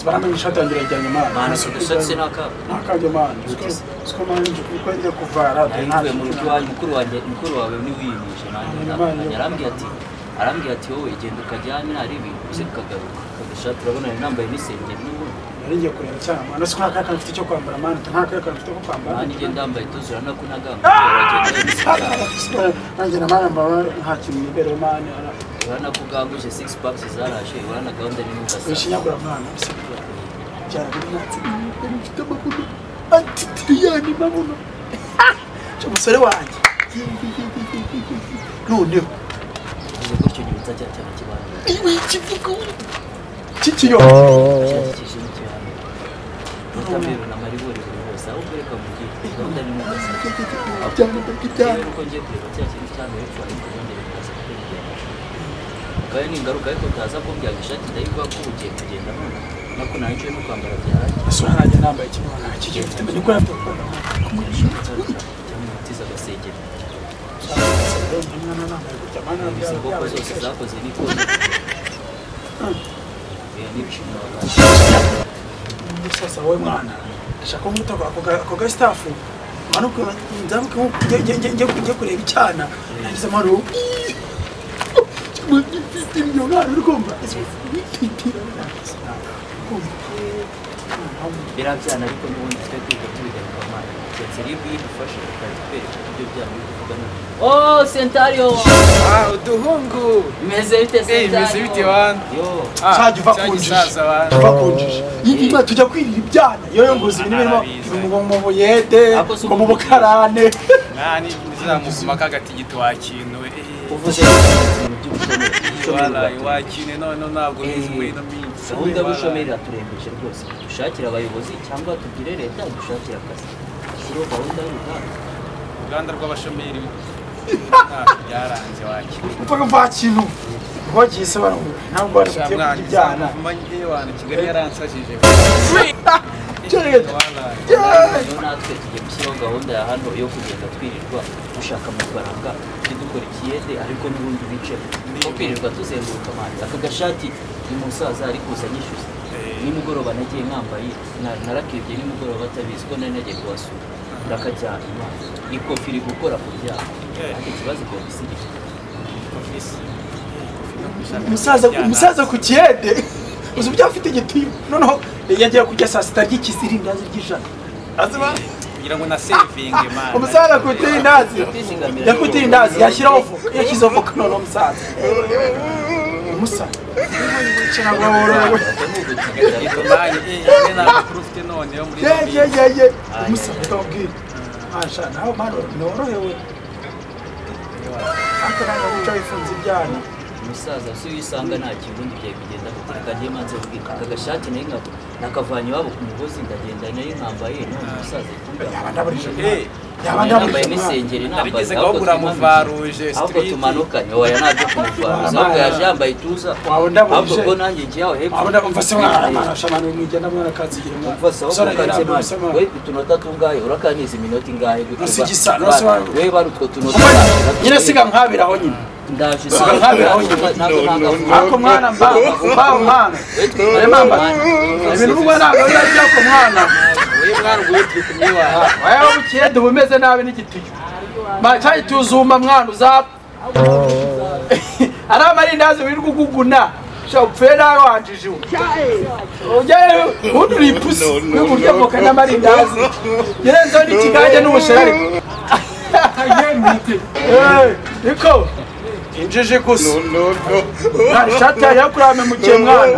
bambaye ishati yanjye irajyanye mani bahanitse udusatsi n'akapa nta kajya mani siko mani kuko njya kuvara yahinduye mu rugo iwanyu mukuru wanjye mukuru wawe niwe uyimije nanjye ndamukanya arambwira ati arambwira ati wowe genda ukajyane hari ibintu uze ukagaruka agashati urabona yari nambaye n'isengeri n'ubundi naringiye kureba cyane mani siko nta kajya mfite cyo kwambara mani nta kajya mfite ko kwambara nanjye ngenda yambaye tuzi urabona ko ntagambaye nanjye na mani mbaba nta kintu nibereye mani urabona ko uganguje sigisi pakisi zarashe urabona gahunda ni n'udasanga wishinyagura mwana cyane biratse mfite amabuno atitiriyani mabuno cyo musore wanjye noneho uvuze gutyo nyibutsa cya cyane kibanza iwe kivuga kikiyo cyakije n'ikibanza utabera na maribori buri hose aho ukwereka mu gihe gahunda ni n'udasanga cyane byane uko ngiye kureba cya kintu cya mbere cyane kongera kukaza kukurya kandi ni ingaruka ariko kaza kumbyaga ishati ndayiguha ko ugiye kugenda none nako nacyo no kwambara byarangiye isura nanjye nambaye kimwana kikiyo mfite menya ko yafite cyangwa utiza agasengeri umwana nambaye gutya mwana izi ngoko zose zakoze n'ikoni Oya, n'ibishimira abantu sasa wowe mwana ndashaka umuto ako ga staff mwana nzamuke njye kureba icyana nagize amaro mfite imyonari urumva biriya byana ariko n'ubundi twe kwiga tubigaruka amazi keretse rero iyo idufashe tukajya twereka ibyo byana byo kuvuga ni o sentario Ah, uduhungu bimeze bite Eh, bimeze sentario bite wana? yo Cyaje uva ku njiji. gisaza abantu twakonjeje iyi nka tujya kwirira ibyana yoyo ngozi ibintu birimo ngo mu buyede ngo mu bukarane nani zizamuvuma kagatigiti wakinuwe Eh, uvuze ibintu by'ubushomeri waraye wakine none ntabwo bizi muri ino minsi gahunda y'ubushomeri iraturengeje rwose dushakira abayobozi cyangwa tubwire leta dushakire akazi shyiraho gahunda y'uruganda uruganda rw'abashomeri ntabwo byaranze wakine mvuga mva kintu bagise baramubwira ntabwo bari kujya kurya ibyana amanyije wantu kigali yaransajije Jared. Waraye. rero natwe tugiye gushyiraho gahunda ya hano yo kugenda twirirwa dushaka amafaranga tujye dukora ikiyede ariko n'ubundi bice kuko kwirirwa tuzenguruka amazi aka gashati ni umusaza ari kuza anyishyuza nimugoroba nagiye nkambaye na- narakebye nimugoroba batabizi ko nari nagiye kuhasura ndakajyana imana ikofi iri gukora ku byaha ariko ikibazo ikaba isigije Ofisi. umusaza umusaza ku kiyede uzi uburyo afite igitiyo noneho yagiye kurya saa sita ry'ikizirindazi ry'ijana Azima, kugira ngo na sevinge mani umusaza ku irindazi yakuye irindazi yashyiraho voka yashyizeho voka noneho umusaza umusaza ntabwo worowe ariko mani yewe nta makuru ufite noneho muri ino minsi yeyeyeye umusaza ukamubwira masha nawe mani norohewe ariko ntabwo wicaye wifunze ibyana umusaza si wisanga nta kirundi byari kugenda gutereka njye manze ubwira aka gashati nayo nka nakavanye iwabo ku mugozi ndagenda nayo nkambaye none umusaza ari yaba kumbwira ndaburije Eh, yaba Nawe ndaburije yambaye n'isengeri Nabigeze ntambaye ngaho ahubwo buramuvaruje, tumanukanye. ahubwo street. tumanukanye oya ntabyo kumuvaruza Mama. ahubwo yaje yambaye ituza Waba ndaburije. ahubwo ko nanjye ngiye aho hepfo abona umva se mwana mwana shamana mwijyana mwana kazigira mwana umva sawa Sora yera kukanze mwana se mani mwana we utunota tungahe urakanyiza iminota ingahe Usi igisa, nose wa- we bari utwo tunota Kuko nyine siga nkabiraho nyine ndaje Siga nkabiraho nyine ntabwo ntangavuga ako mwana mbamba mbamba mwana Aya mamba ibintu uba ntabwo biba bijya ku mwana Uyu mwana ubwo yitwa kumyiwaha. waya wabukiyede uba umeze nabi n'igituyo macayi tuzumba mwana uzapfa ari amarindazi wirirwa uguguna shobora upfire nawe wanjije ubu ujyayo ubundi uri ipusi uri buryo voka n'amarindazi yerenzeho n'ikigage n'ubushari Eh, niko injiji gusa no, no. nta shati yari yakurame mu gihe mwana